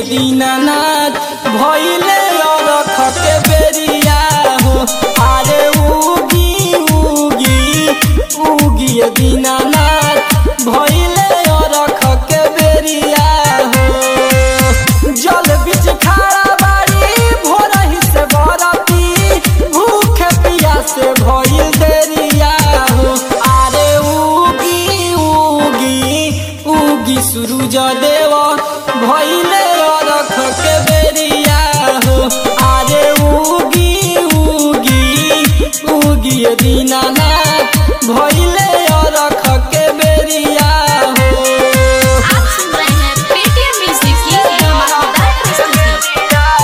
दीनानाथ भइले अरख के बेरिया हो अरे उगी उगी उगी दीनानाथ भइले अरख के बेरिया हो जल बीच खाड़ा बाड़ी भोरही से बरती भूखे पियासे भइल देरिया हो अरे उगी उगी उगी सूरज देव भइले अरख के बेरिया हो अरे उगी उगी उगी दीनानाथ भइले अरख के बेरिया हो आप सुन रहे हैं पेटीएम म्यूजिक की धमाकेदार प्रस्तुति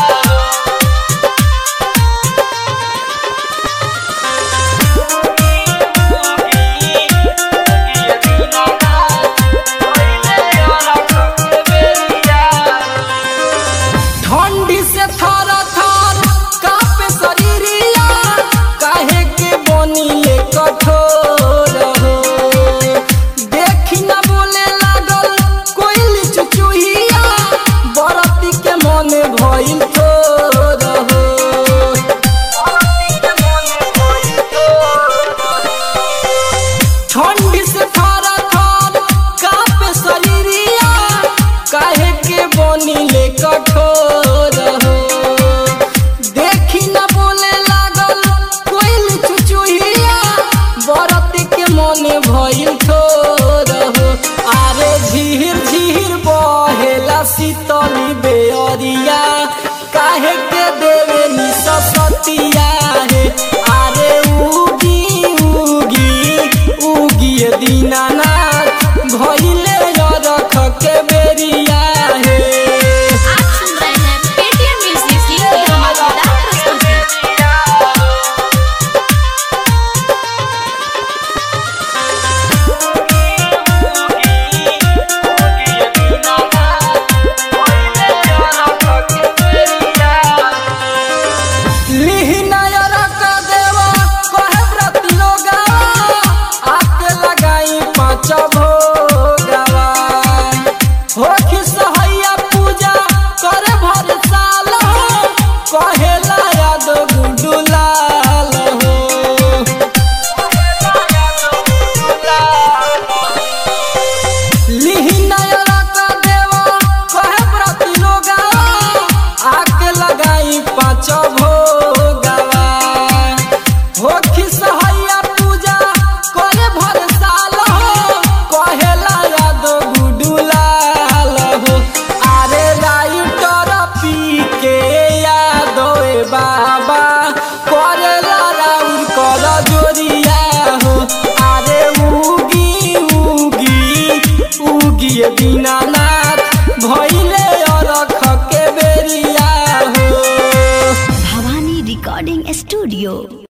ठंडी से थर थर कापे शरीरिया काहे के बनिले कठोर हो देखी न बोले लागल कोइल चुचुहिया बरती के मन भइल थोर हो ठंडी से थर थर कापे शरीरिया काहे के बनिले कठोर हो देखी न बोले लागल कोइल चुचुहिया बरत के मन भइल थोर हो आरे झीर झीर बहेला शीतली बेअरिया काहे के देवे नि ससतिया हे आरे उगी उगी उगी दीनानाथ भइले रख के बेरिया हे आप सुन रहे हैं पेटीएम म्यूजिक की धमाकेदार प्रस्तुति कहेला याद गुडुलाल हो लिहिनायरा का देवा कहे प्रति लोगा आके लगाई पाँच भोगवा हो खिसहैया पूजा करे भर साल हो कहेला याद गुडुलाल हो अरे राइटर पी के याद ए बाबा करेला राउर कर जोरिया हो अरे उगी उगी उगी दीनानाथ भइले अरख के बेरिया हो भवानी रिकॉर्डिंग स्टूडियो